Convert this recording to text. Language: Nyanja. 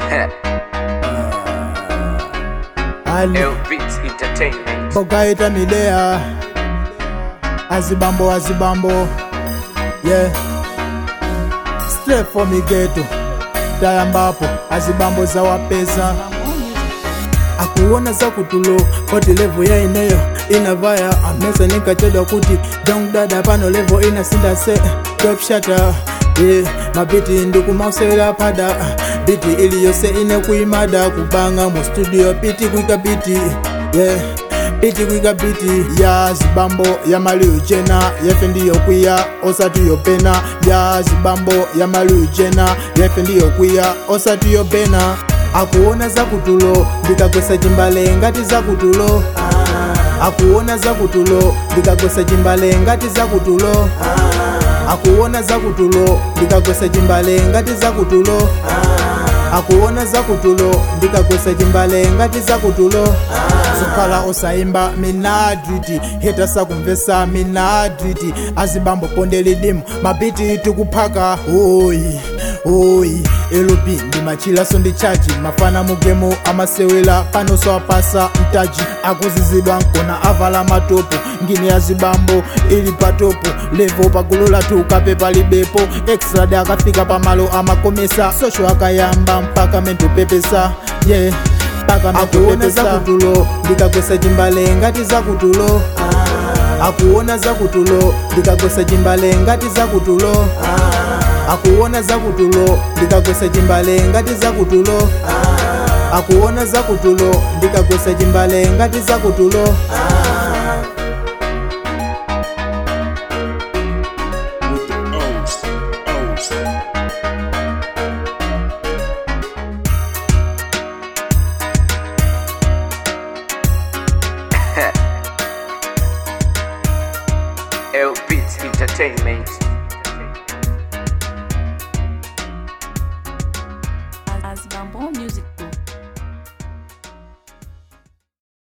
ali Elvis Entertainment. bogaita milea azibambo azibambo yeah straight for migeto tayambapo azibambo zawapeza akuona zakutulo koti levo yaineyo inavaya amesa nikachedwa kuti dongdada pano levo inasinda se topshata yeah. mabiti ndikumausewera pada biti iliyose ine kuimada kubanga mu studio piti kuika biti yeah piti kuika biti ya zibambo ya maliu jena yefe ndiyo kwiya osati yopena ya zibambo ya maliu jena yefe ndiyo kwiya osati yopena akuona zakutulo ndikagwesa chimbale ngati zakutulo akuona zakutulo ndikagwesa chimbale ngati zakutulo akuona zakutulo ndikagwesa chimbale ngati zakutulo akuona zakutulo ndikagwesa chimbale ngati zakutulo sokhala osaimba minadriti heta sakumvesa minadriti azibambo pondelidimu mabiti tikuphaka oyi oyi elupi ndi machilaso ndi chaji mafana mugemu amasewera panoso apasa mtaji akuzizidwa nkona avala matopo ngini ya zibambo ili patopo levo pagulu lathu kape palibepo extrad akafika pamalo amakomesa sosho akayamba mpaka mentopepesa yeah mpaka akuona zakutulo ndikagwesa chimbale ngati zakutulo akuona zakutulo ndikagwesa chimbale ngati zakutulo akuona zakutulo ndikagwesa chimbale ngati zakutulo akuona zakutulo ndikagwesa chimbale ngati zakutulo with the O's, O's. Elvis Entertainment. as Bamboo Music Group.